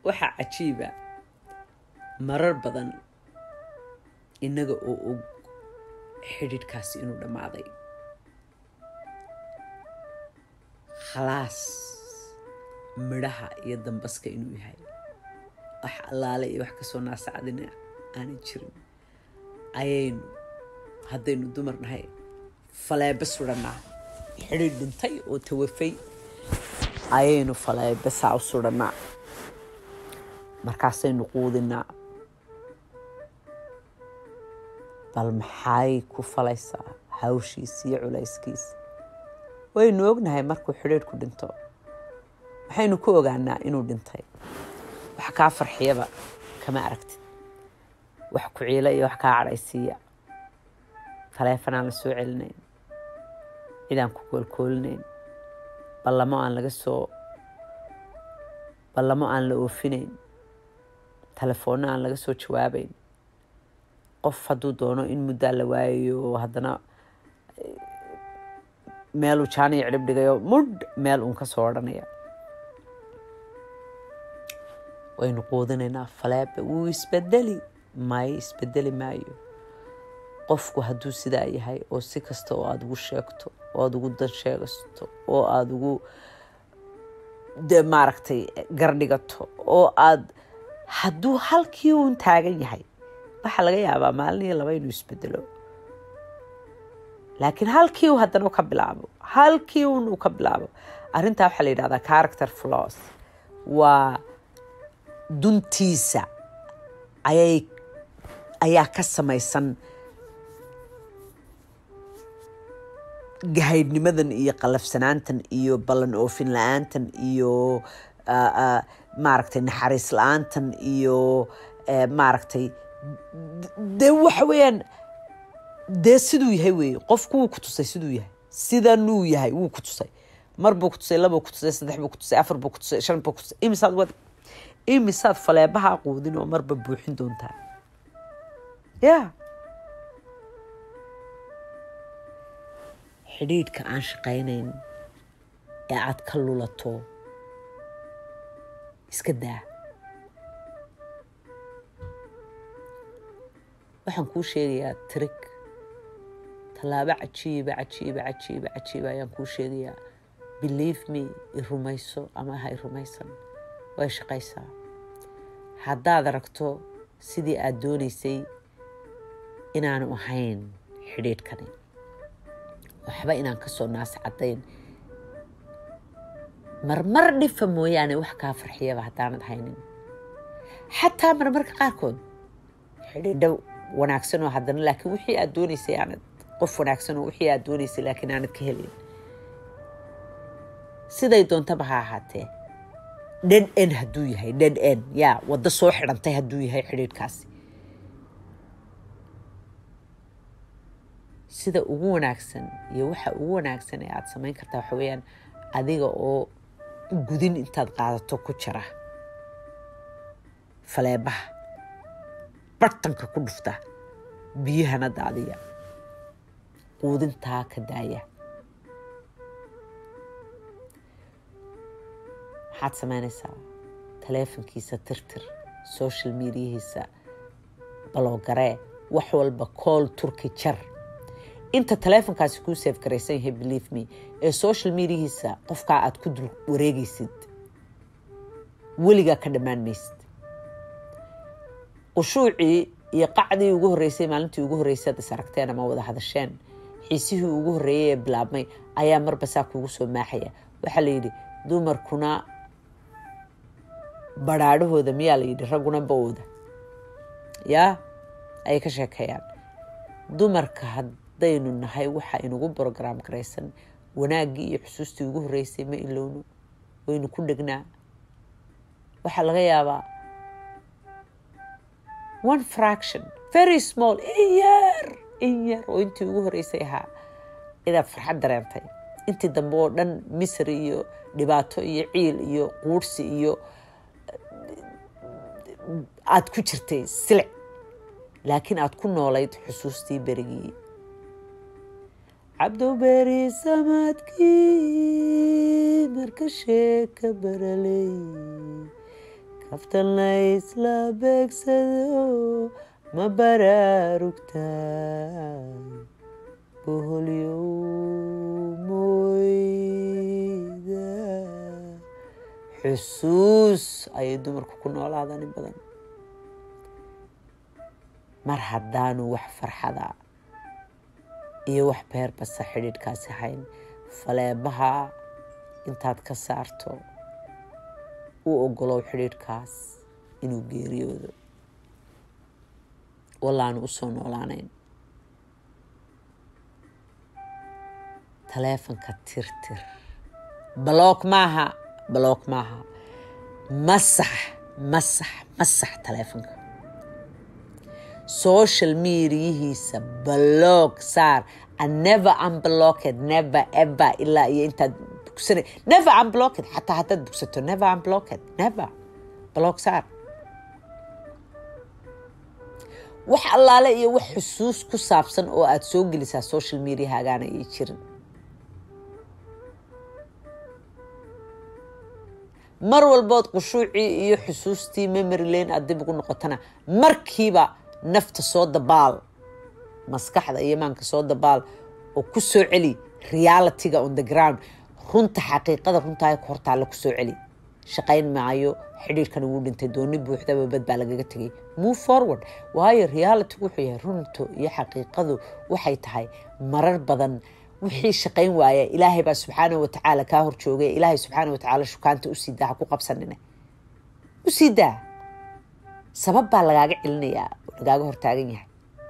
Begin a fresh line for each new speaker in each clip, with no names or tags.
waxaa cajiiba marar badan innaga oo og xidhiidhkaasi inuu dhammaaday khalaas midhaha iyo dambaska inuu yahay wax allaale iyo wax kasoo naasacadina aanay jirin ayaynu haddaynu dumar nahay faleebe sudhannaa xidhiidh dhintay oo tawafay ayaynu faleebe saa u sudhannaa markaasaynu quudinaa bal maxay ku falaysaa hawshiisa iyo culayskiisa waynu ognahay markuu xidhiidhku dhinto maxaynu ku ogaanaa inuu dhintay wax kaa farxiyaba kama aragtid wax ku ciila iyo wax kaa cadhaysiiya taleefanaan la soo celinayn cidaan ku koolkoolinayn ballamo aan laga soo ballamo aan la oofinayn telefoonno aan laga soo jawaabayn qof hadduu doono in muddaa la waayayo oo haddana meeluu jaaniyo cidhib dhigayo mudh meel uun ka soo odhanaya waynu quudinaynaa faleebe wuu isbedeli maayo isbedeli maayo qofku hadduu sidaa yahay oo si kasta oo aada ugu sheegto oo aada ugu dan sheegasto oo aada ugu de maaragtay gardhigato oo aada hadduu halkii uun taagan yahay waxaa laga yaabaa maalin iyo laba inuu isbedelo laakiin halkii uu haddana ka bilaabo halkii un uu ka bilaabo arrintaa waxaa la yidhahdaa character flaws waa duntiisa ayay ayaa ka samaysan gahaydhnimadan iyo qalafsanaantan iyo ballan oofin la-aantan iyo maaragtay naxariis la-aantan iyo maaragtay dee waxa weeyaan dee siduu yahay weeye qofku wuu ku tusay siduu yahay sidanuu yahay wuu ku tusay mar buu ku tusay labuu ku tusay saddex buu ku tusay afar buu ku tusay shan buu ku tusay imisaad wad imisaad faleebaha quudin oo marba buuxin doontaa ya xidhiidhka aan shaqaynayn ee aad ka lulato iska daa waxaan kuu sheegayaa trig tallaabo cajiiba cajiiba cajiiba cajiiba ayaan kuu sheegayaa believe me i rumayso ama ha i rumaysan way shaqaysaa haddaad aragto sidii aada doonaysay inaanu ahayn xidhiidhkani waxba inaan ka soo naas caddayn marmar dhifa mooyaane wax kaa farxiyaba haddaanad haynin xataa marmarka qaarkood xidhiidho wanaagsan oo haddana laakiin wixii aad doonaysay aanad qof wanaagsan oo wixii aad doonaysay laakiin aanad ka helin siday doontaba ha ahaatee dhed en hadduu yahay dhed en yaa waddo soo xidhantay hadduu yahay xidhiidhkaasi sida ugu wanaagsan iyo waxa ugu wanaagsan ee aada samayn kartaa waxa weeyaan adiga oo gudin intaad qaadato ku jira faleebaha bartanka ku dhufta biyahana daadiya quudintaa ka daaya maxaad samaynaysaa taleefonkiisa tirtir social mediahiisa baloogaree wax walba kool turki jar inta taleefonkaasi kuu seef garaysan yahay believe me ee social mediahiisa qofkaa aad ku dul wareegaysid weligaa ka dhammaan maysid qushuucii iyo qacdii ugu horreysay maalintii ugu horreysay ad is aragteen ama wada hadasheen xiisihii ugu horreeyay ee bilaabmay ayaa marba saa kuugu soo maaxaya waxaa la yidhi dumarkuna badhaadhahooda miyaa la yidhi ragguna bawooda yaa ayay ka sheekeeyaan dumarka haddaynu nahay waxa inugu brograam garaysan wanaaggii iyo xusuustii ugu horreysay ma ilowno waynu ku dhegnaa waxaa laga yaabaa one fraction very small in yar in yar oo intii ugu horreysay ahaa inaad farxad dareentay intii dambe oo dhan misri iyo dhibaato iyo ciil iyo quurhsi iyo aada ku jirtay silic laakiin aada ku noolayd xusuustii berigii cabdoberi samadkii marka sheeka baraley kaftan la isla beegsado ma baraarugtaa boholyow moyda xusuus ayay dumarku ku noolaadaan in badan mar haddaanu wax farxada iyo wax beerbasa xidhiidhkaasi hayn faleebaha intaad ka saarto u ogolow xidhiidhkaas inuu geeriyoodo wallaanu u soo noolaanayn taleefanka tirtir baloog maaha baloog maaha masax masax masax taleefanka social mediyihiisa baloog saar never unblocked never ever ilaa iyo intaad bugsana never unblocked xataa haddaad bugsato never unblocked never baloog saar wax allaale iyo wax xusuus ku saabsan oo aada soo gelisaa social mediahagaana ay jirin mar walbood qushuucii iyo xusuustii memory lane aada dib ugu noqotana markiiba nafta soo dabaal maskaxda iyo maanka soo dabaal oo ku soo celi realityga on the ground runta xaqiiqada runtaa ku hortaalla ku soo celi shaqayn maayo xidhiirkan wuu dhintay dooni buuxdaba bad baa lagaga tegay move forward waayo realitygu wuxuu yahay runtu iyo xaqiiqadu waxay tahay marar badan wixii shaqayn waaya ilaahay baa subxaana watacaala kaa hor joogay ilaahay subxaana watacaala shukaanta usii daa ha ku qabsanine usii daa sabab baa lagaaga celinayaa oo lagaaga hortaagan yahay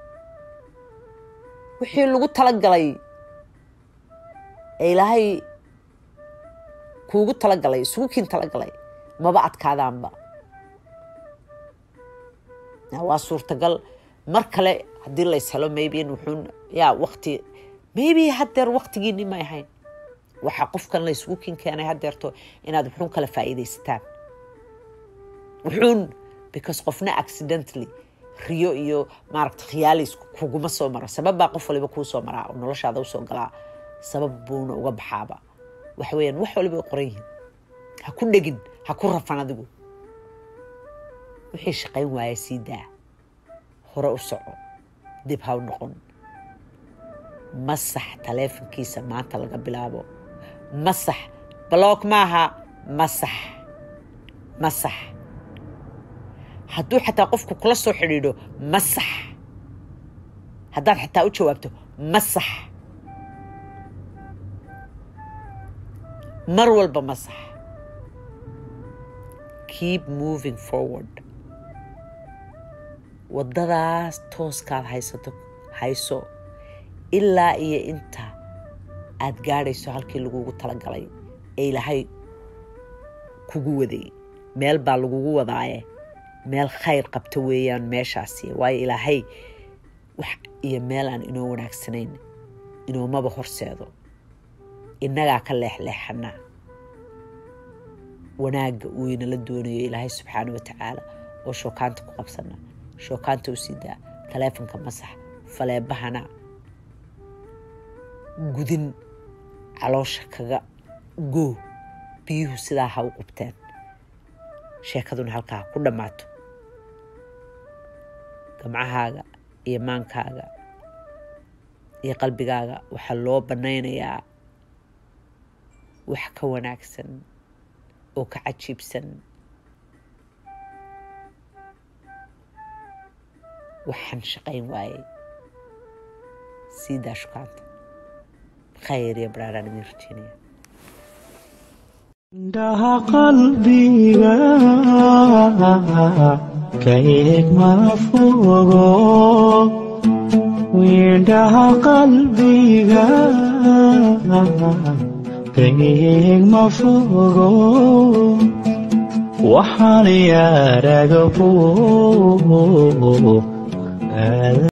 wixii lagu talagalay ee ilaahay kuugu talagalay isugu kiin talagalay maba adkaadaanba waa suurtagal mar kale haddii lays helo maybe in wuxuun yaa wakti maybe haddeer waktigiini may ahayn waxaa qofkan laysugu kin keenay haddeerto inaad wuxuun kala faa'iidaysataan wuxuun because qofna accidentally riyo iyo maaragta khiyaalis kuguma soo maro sabab baa qof waliba kuu soo maraa oo noloshaada usoo galaa sabab buuna uga baxaaba waxa weeyaan wax waliba ay qoran yihiin ha ku dhegin ha ku rafan adigu wixii shaqayn waaya sii daa hore u soco dib ha u noqon masax taleefonkiisa maanta laga bilaabo masax baloog maaha masax masax hadduu xataa qofku kula soo xidhiidho masax haddaad xataa u jawaabto masax mar walba masax keep moving forward waddadaas tooskaad haysato hayso ilaa iyo inta aada gaadhayso halkii lagugu talagalay ee ilaahay kugu waday meel baa lagugu wadaaye meel khayr qabta weeyaan meeshaasi waayo ilaahay wax iyo meel aan inoo wanaagsanayn inoomaba horseedo innagaa ka leexleexana wanaagga uu inala doonayo ilaahay subxaana wa tacaala oo shookaanta ku qabsana shookaanta u sii daa taleefonka masax faleebahana gudin caloosha kaga goo biyuhu sidaa ha u qubteen sheekaduna halkaa ku dhammaato gamcahaaga iyo maankaaga iyo qalbigaaga waxaa loo bannaynayaa wax ka wanaagsan oo ka cajiibsan waxaan shaqayn waayey sii daa shukaanta khayr iyo baraaraan idin rajeynaya
indhaha qalbiga ka eeg ma fogo indhaha qalbiga ka eeg ma fogo waxaan yaaraga fog